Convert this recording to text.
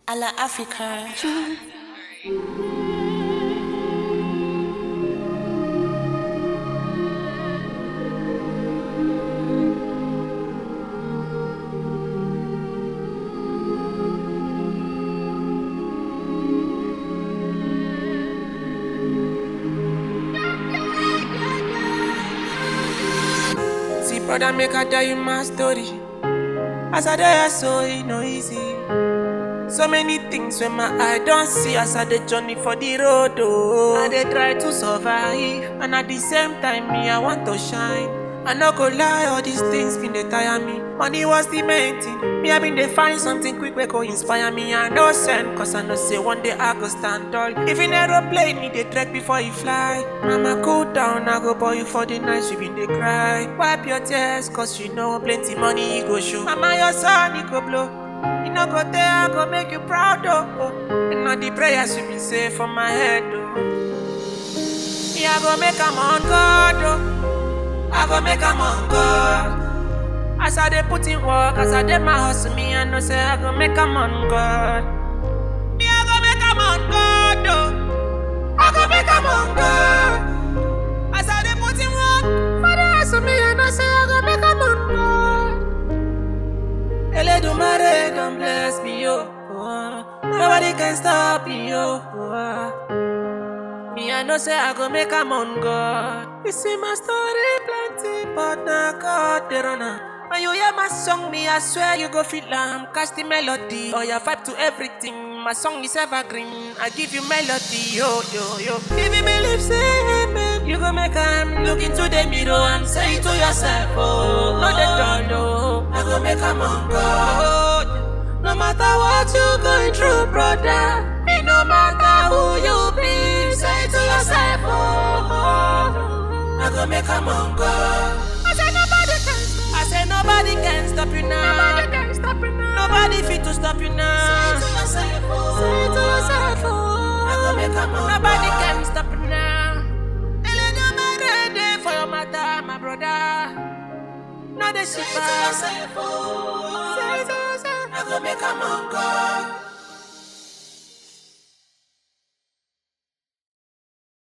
à la Africa. See, brother, make I tell you my story. As I die, so it no easy. So many things when my eye don't see as I the journey for the road. Oh, I they try to survive, and at the same time, me I want to shine. I no go lie, all these things been they tire me. Money was the main thing. Me I been they find something quick we go inspire me. I no send, cause I know say one day I go stand tall. If in aeroplane, me they trek before you fly. Mama cool down, I go boy you for the night, you been they cry. Wipe your tears, cause you know plenty money you go show. Mama your son, you go blow. You no go there, I go make you proud, oh. oh. And all the prayers you been say for my head, oh. Me, I go make 'em on God, oh. I go make 'em on God. As I dey put in work, as I dey my hustle, me I know say I go make 'em on God. Me, I go make 'em on God, oh. I go make 'em on God. As I dey put in work, for the hustle, me I know say I go make 'em on God. Eledumare don't bless me, yo. Oh, Nobody can stop me, yo. Oh, Me, I know say I go make a on God. You see my story plenty, but now God the runner. When you hear my song, me, I swear you go feel am. Catch the melody, or your vibe to everything. My song is evergreen. I give you melody, yo, yo, yo. If you believe, say amen. You go make am look into the mirror and say to yourself, oh, no, they don't know. I go make am on God. No matter what you going through, brother. It no matter who you be, say to yourself, oh, oh, I go make am on God. I say nobody can stop. I say nobody can stop you now. Nobody can stop you now. Nobody fit to stop you now. Say to yourself, oh, say to yourself, oh, I go make am on Nobody can stop you now. Eledumare dey for your matter, my brother. No dey shiver. Say to yourself, oh, say to yourself, I go make am on God.